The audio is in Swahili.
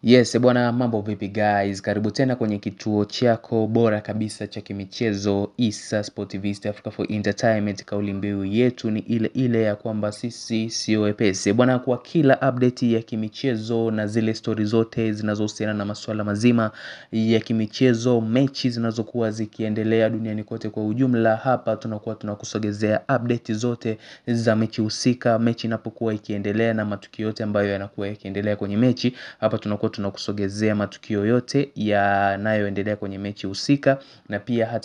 Yes, bwana mambo vipi guys, karibu tena kwenye kituo chako bora kabisa cha kimichezo Issa Sportivist Africa for Entertainment. Kauli mbiu yetu ni ile ile ya kwamba sisi sio wepesi bwana, kwa kila update ya kimichezo na zile stori zote zinazohusiana na masuala mazima ya kimichezo, mechi zinazokuwa zikiendelea duniani kote kwa ujumla, hapa tunakuwa tunakusogezea update zote za mechi husika, mechi inapokuwa ikiendelea na matukio yote ambayo yanakuwa yakiendelea kwenye mechi, hapa tunakuwa tunakusogezea matukio yote yanayoendelea kwenye mechi husika na pia hata